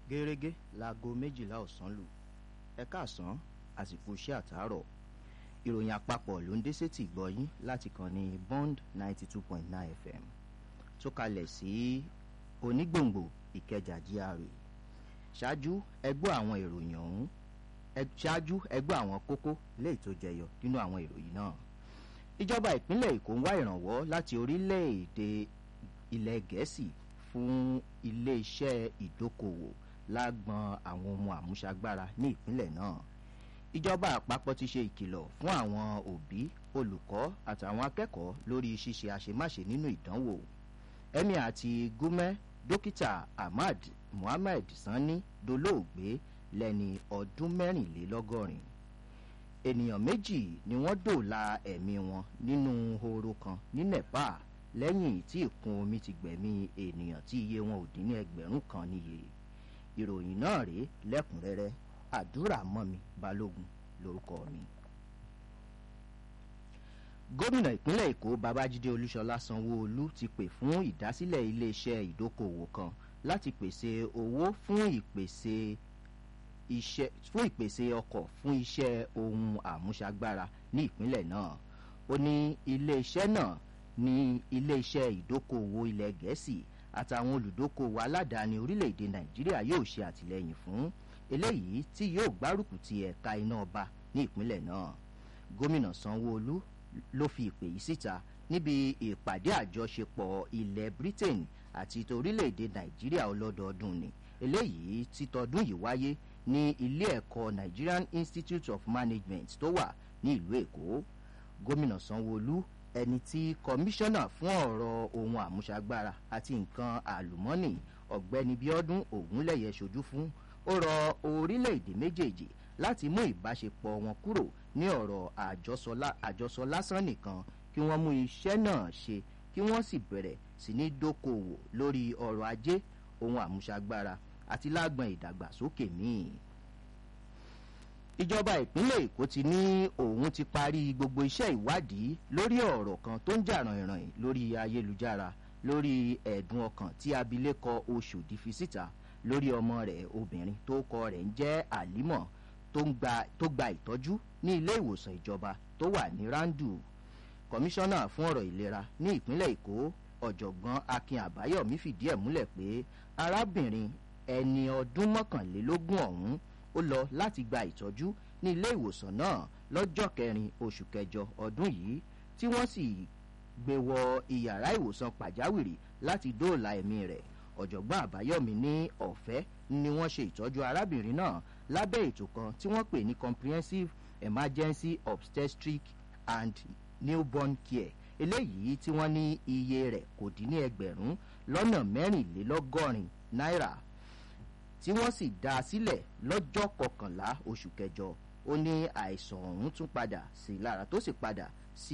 gẹ́rẹ́gẹ́ láago méjìlá ọ̀sán lù ẹ káàsán àsìkò iṣẹ́ àtàárọ̀ ìròyìn àpapọ̀ ló ń dé sétí ìgbọ́yín láti kàn ní bond ninety two point nine fm tó kalẹ̀ sí onígbòǹgbò ìkẹjà GRA ṣáájú ẹgbọ́ àwọn ìròyìn ọ̀hún ṣáájú ẹgbọ́ àwọn kókó léyìí tó jẹyọ nínú àwọn ìròyìn náà ìjọba ìpínlẹ̀ èkó ń wá ìrànwọ́ láti orílẹ̀-èdè ilẹ̀ gẹ̀ẹ́sì fún ilé-iṣẹ́ ìdókòwò lágbọn àwọn ohun àmúṣagbára ní ìpínlẹ̀ náà ìjọba àpapọ̀ ti ṣe ìkìlọ̀ fún àwọn òbí olùkọ́ àtàwọn akẹ́kọ̀ọ́ lórí ṣíṣe àṣemáṣe nínú ìdánwò emir àti gúmẹ́ dókítà ahmad muhammed sanni dolóògbé lẹ́ni ọdún mẹ́rìnlélọ́gọ́rin ènìyàn méjì ni wọ́n dòòlà ẹ̀mí wọn nínú horo kan ní nepal lẹ́yìn tí ìkún omi ti gbẹ̀mí ènìyàn tí iye wọn ò dín ní ẹgbẹ̀rún kan níye ìròyìn náà rèé lẹ́kùnrẹ́rẹ́ àdúrà mọ́mi balógun lórúkọ mi. gómìnà ìpínlẹ̀ èkó babájídé olúṣọlá sanwó-olú ti pè fún ìdásílẹ̀ iléeṣẹ́ ìdókòwò kan láti pèsè owó fún ìpèsè iṣẹ́ fún ìpèsè ọkọ̀ fún iṣẹ́ ohun àmúṣagbára ní ìpínlẹ̀ náà ó ní iléeṣẹ́ náà ní iléeṣẹ́ ìdókòwò ilẹ̀ gẹ̀ẹ́sì àtàwọn olùdókòwò aládàáni orílẹ̀-èdè nàìjíríà yóò ṣe àtìlẹ́yìn fún eléyìí tí yóò gbárùkù ti ẹ̀ka iná ọba ní ìpínlẹ̀ náà gómìnà sanwó-olú ló fi ìpè yìí síta níbi ìpàdé àjọṣepọ̀ ilẹ̀ britain àti torílẹ̀-èdè nàìjíríà ọlọ́dọọdún ni eléyìí tí tọdún yìí wáyé ní ilé ẹ̀kọ́ nigerian institute of management tó wà ní ìlú èkó gómìnà sanwó-olú ẹni tí kọmíṣánná fún ọ̀rọ̀ ohun àmúṣagbára àti nǹkan àlùmọ́nì ọ̀gbẹ́ni bíọ́dún ògúnlẹ̀yẹ ṣojú fún ó rọ orílẹ̀-èdè méjèèjì láti mú ìbáṣepọ̀ wọn kúrò ní ọ̀rọ̀ àjọsọ lásán nìkan kí wọ́n mú iṣẹ́ náà ṣe kí wọ́n sì bẹ̀rẹ̀ sí ní dókòwò lórí ọrọ̀ ajé ohun àmúṣagbára àti lágbọn ìdàgbàsókè míì ìjọba ìpínlẹ̀ èkó ti ní òun ti parí gbogbo iṣẹ́ ìwádìí lórí ọ̀rọ̀ kan tó ń jà ràìnràìn lórí ayélujára lórí ẹ̀dùn ọkàn tí abilékọ oṣòdì fi síta lórí ọmọ rẹ̀ obìnrin tó kọ rẹ̀ ń jẹ́ àlímọ̀ tó gba ìtọ́jú ní ilé ìwòsàn ìjọba tó wà ní randu kọmíṣánná fún ọ̀rọ̀ ìlera ní ìpínlẹ̀ èkó ọ̀jọ̀gbọ́n akin àbáyọ̀mí fìdí ẹ̀ múlẹ̀ pé arábìnrin ẹni ọdún mọ́kànlélógún ọ̀hún ó lọ láti gba ìtọ́jú ní ilé ìwòsàn náà lọ́jọ́ kẹrin oṣù kẹjọ ọdún yìí tí wọ́n sì gbé wọ ìyàrá ìwòsàn pàjáwìrì láti dóòlà ẹ̀mí rẹ̀ ọ̀jọ̀gbọ́n àbáyọ̀mí ní ọ̀fẹ́ ni wọ́n ṣe ìtọ́jú arábìnrin náà lábẹ́ ètò kan tí wọ́n pè ní comprehensive emergency obstetric and newborn care eléyìí tí wọ́n ní iye rẹ̀ kò dín ní ẹgbẹ̀rún lọ́nà mẹ́rìnlélọ́gọ́rin náírà tí wọ́n sì dá a sílẹ̀ lọ́jọ́ kọkànlá oṣù kẹjọ ó ní àìsàn ọ̀hún tún padà sí lára tó sì padà